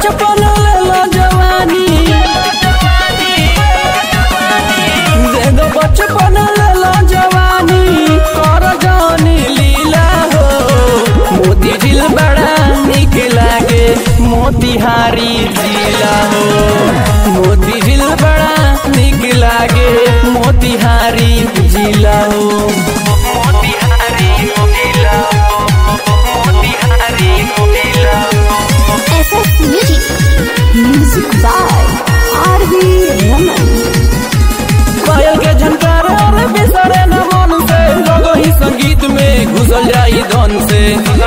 बचपन ले लो जवानी दे दो बचपन ले लो जवानी कर जानी लीला हो मोती दिल बड़ा निक लागे मोतिहारी जिला हो मोती दिल बड़ा निक लागे मोतिहारी जिला हो मोतिहारी जिला मोतिहारी जिला SS Music. Music by R.V. Raman. पायल के झनकार और बिसरे न मन से लोगो ही संगीत में घुसल जाई धन से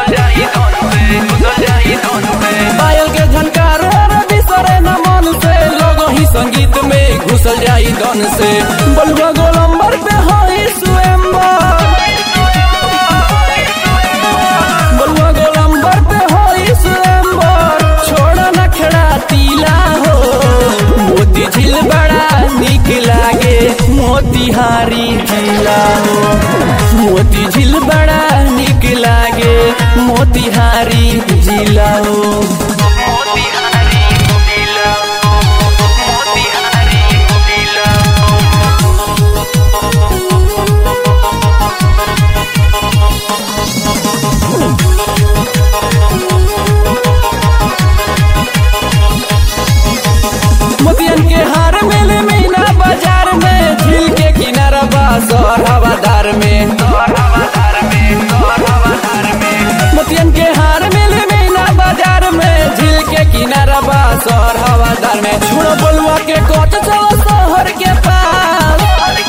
पायल के झनकार और बिसरे न मन से लोगो ही संगीत में घुसल जाई धन से बलुआ गोलंबर पे होई स्वयंवर बलुआ गोलंबर पे होई स्वयंवर छोड़ न खड़ा तीला हो मोती झील बड़ा निक लागे मोतिहारी जिला हो मोती झील बड़ा निक लागे मोतिहारी जिला हो मोतिहारी जिला मोतिहारी जिला मोतियन के हार मेले मीना बाजार में झील के किनारा बा शहर हवादार में मोतियन के हार मेले मीना बाजार में झील के किनारा बा शहर हवादार में छोड़ो बलुआ के कोच चलो शहर के पास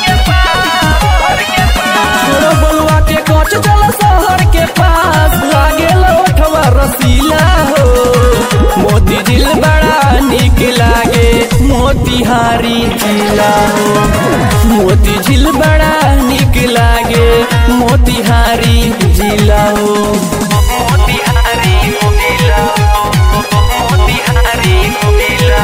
छोड़ो बलुआ के कोच चलो शहर के पास लागे लौटवा रसीला हो मोती दिल बड़ा निक लागे मोतिहारी जिला हो मोती झील बड़ा निक लागे मोतिहारी जिला हो मोतिहारी जिला मोतिहारी जिला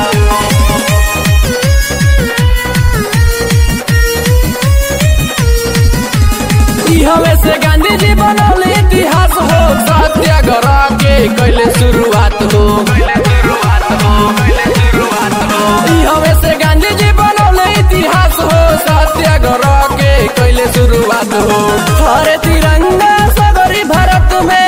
ई हवे से गांधी जी बनौले इतिहास हो सत्याग्रह के कैले शुरुआत हो ई हवे से गांधी जी बनौले इतिहास हो सत्याग्रह के कैले शुरुआत हो हरे तिरंगा सगरी भारत में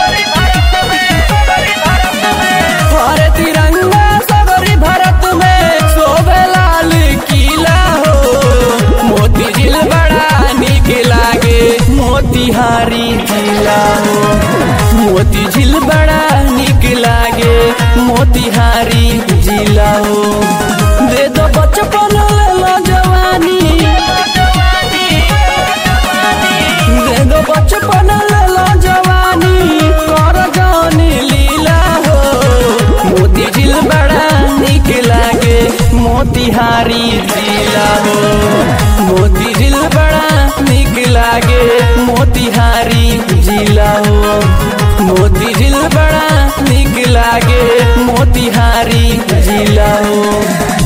हरे तिरंगा सगरी भारत में शोभे लाल किला हो मोती झील बड़ा निक लागे मोतिहारी जिला हो मोती झील बड़ा निक लागे मोतिहारी जिला हो दे दो बचपन ले लो जवानी दे दो बचपन ले लो जवानी कर जानी लीला हो मोती झील बड़ा निक लागे मोतिहारी जिला हो मोती झील बड़ा निक लागे मोतिहारी जिला हो मोती झील बड़ा निक लागे मोतिहारी जिला हो